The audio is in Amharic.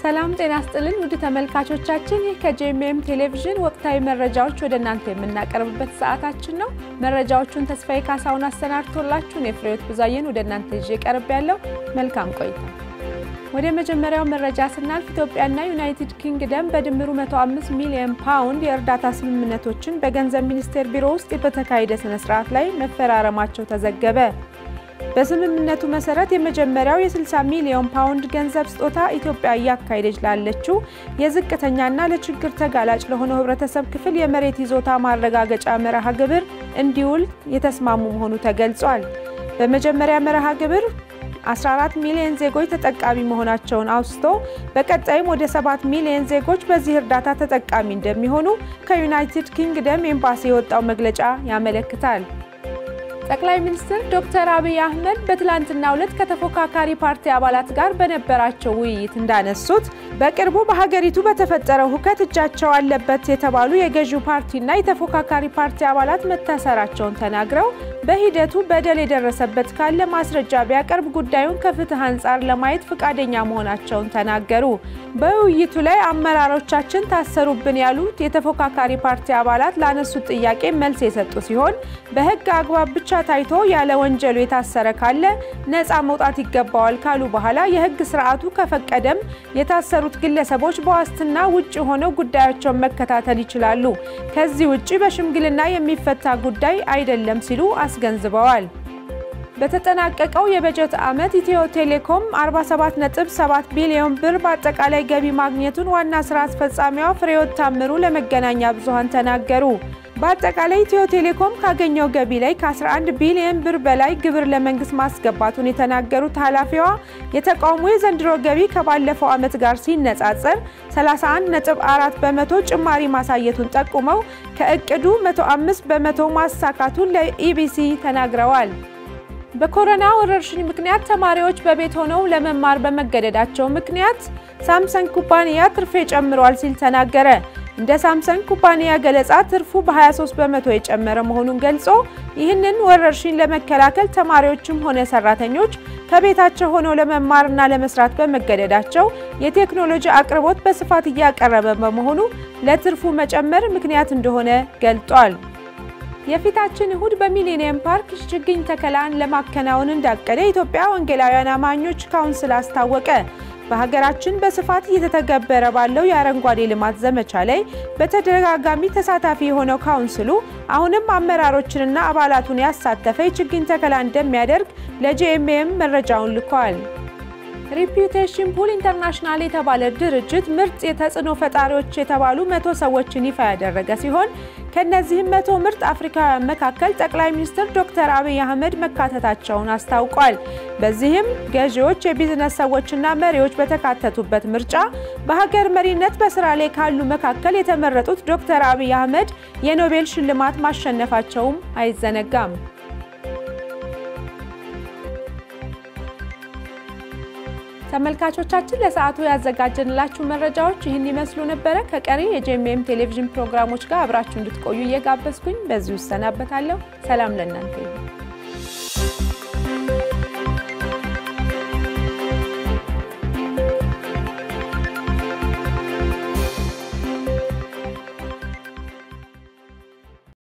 ሰላም ጤና ስጥልን ውድ ተመልካቾቻችን፣ ይህ ከጄኤምኤም ቴሌቪዥን ወቅታዊ መረጃዎች ወደ እናንተ የምናቀርብበት ሰዓታችን ነው። መረጃዎቹን ተስፋዬ ካሳሁን አሰናድቶላችሁን የፍሬዎት ብዛየን ወደ እናንተ ይዤ ቀርብ ያለው መልካም ቆይታ። ወደ መጀመሪያው መረጃ ስናልፍ ኢትዮጵያና ዩናይትድ ኪንግደም በድምሩ 105 ሚሊዮን ፓውንድ የእርዳታ ስምምነቶችን በገንዘብ ሚኒስቴር ቢሮ ውስጥ በተካሄደ ስነ ስርዓት ላይ መፈራረማቸው ተዘገበ። በስምምነቱ መሰረት የመጀመሪያው የ60 ሚሊዮን ፓውንድ ገንዘብ ስጦታ ኢትዮጵያ እያካሄደች ላለችው የዝቅተኛና ለችግር ተጋላጭ ለሆነው ሕብረተሰብ ክፍል የመሬት ይዞታ ማረጋገጫ መርሃ ግብር እንዲውል የተስማሙ መሆኑ ተገልጿል። በመጀመሪያ መርሃ ግብር 14 ሚሊዮን ዜጎች ተጠቃሚ መሆናቸውን አውስቶ በቀጣይም ወደ 7 ሚሊዮን ዜጎች በዚህ እርዳታ ተጠቃሚ እንደሚሆኑ ከዩናይትድ ኪንግደም ኤምባሲ የወጣው መግለጫ ያመለክታል። ጠቅላይ ሚኒስትር ዶክተር አብይ አህመድ በትላንትናው ዕለት ከተፎካካሪ ፓርቲ አባላት ጋር በነበራቸው ውይይት እንዳነሱት በቅርቡ በሀገሪቱ በተፈጠረው ሁከት እጃቸው አለበት የተባሉ የገዢው ፓርቲና የተፎካካሪ ፓርቲ አባላት መታሰራቸውን ተናግረው በሂደቱ በደል የደረሰበት ካለ ማስረጃ ቢያቀርብ ጉዳዩን ከፍትህ አንጻር ለማየት ፈቃደኛ መሆናቸውን ተናገሩ። በውይይቱ ላይ አመራሮቻችን ታሰሩብን ያሉት የተፎካካሪ ፓርቲ አባላት ላነሱት ጥያቄ መልስ የሰጡ ሲሆን በህግ አግባብ ብቻ ታይቶ ያለ ወንጀሉ የታሰረ ካለ ነፃ መውጣት ይገባዋል ካሉ በኋላ የህግ ስርዓቱ ከፈቀደም የታሰሩት ግለሰቦች በዋስትና ውጭ ሆነው ጉዳያቸውን መከታተል ይችላሉ። ከዚህ ውጭ በሽምግልና የሚፈታ ጉዳይ አይደለም ሲሉ አስገንዝበዋል። በተጠናቀቀው የበጀት ዓመት ኢትዮ ቴሌኮም 47.7 ቢሊዮን ብር በአጠቃላይ ገቢ ማግኘቱን ዋና ስራ አስፈጻሚዋ ፍሬሕይወት ታምሩ ለመገናኛ ብዙሃን ተናገሩ። በአጠቃላይ ኢትዮ ቴሌኮም ካገኘው ገቢ ላይ ከ11 ቢሊዮን ብር በላይ ግብር ለመንግስት ማስገባቱን የተናገሩት ኃላፊዋ የተቋሙ የዘንድሮ ገቢ ከባለፈው ዓመት ጋር ሲነጻጸር 31.4 በመቶ ጭማሪ ማሳየቱን ጠቁመው ከእቅዱ 105 በመቶ ማሳካቱን ለኢቢሲ ተናግረዋል። በኮሮና ወረርሽኝ ምክንያት ተማሪዎች በቤት ሆነው ለመማር በመገደዳቸው ምክንያት ሳምሰንግ ኩባንያ ትርፌ ጨምሯል ሲል ተናገረ። እንደ ሳምሰንግ ኩባንያ ገለጻ ትርፉ በ23 በመቶ የጨመረ መሆኑን ገልጾ ይህንን ወረርሽኝ ለመከላከል ተማሪዎችም ሆነ ሰራተኞች ከቤታቸው ሆነው ለመማርና ለመስራት በመገደዳቸው የቴክኖሎጂ አቅርቦት በስፋት እያቀረበ በመሆኑ ለትርፉ መጨመር ምክንያት እንደሆነ ገልጧል። የፊታችን እሁድ በሚሌኒየም ፓርክ ችግኝ ተከላን ለማከናወን እንዳቀደ የኢትዮጵያ ወንጌላውያን አማኞች ካውንስል አስታወቀ። በሀገራችን በስፋት እየተተገበረ ባለው የአረንጓዴ ልማት ዘመቻ ላይ በተደጋጋሚ ተሳታፊ የሆነው ካውንስሉ አሁንም አመራሮችንና አባላቱን ያሳተፈ የችግኝ ተከላ እንደሚያደርግ ለጄኤምኤም መረጃውን ልኳል። ሪፒዩቴሽን ፑል ኢንተርናሽናል የተባለ ድርጅት ምርጥ የተጽዕኖ ፈጣሪዎች የተባሉ መቶ ሰዎችን ይፋ ያደረገ ሲሆን ከእነዚህም መቶ ምርጥ አፍሪካውያን መካከል ጠቅላይ ሚኒስትር ዶክተር አብይ አህመድ መካተታቸውን አስታውቋል። በዚህም ገዢዎች፣ የቢዝነስ ሰዎችና መሪዎች በተካተቱበት ምርጫ በሀገር መሪነት በስራ ላይ ካሉ መካከል የተመረጡት ዶክተር አብይ አህመድ የኖቤል ሽልማት ማሸነፋቸውም አይዘነጋም። ተመልካቾቻችን ለሰዓቱ ያዘጋጀንላችሁ መረጃዎች ይህን ይመስሉ ነበረ። ከቀሪ የጄኤምኤም ቴሌቪዥን ፕሮግራሞች ጋር አብራችሁ እንድትቆዩ እየጋበዝኩኝ በዚሁ እሰናበታለሁ። ሰላም ለእናንተ ይሁን።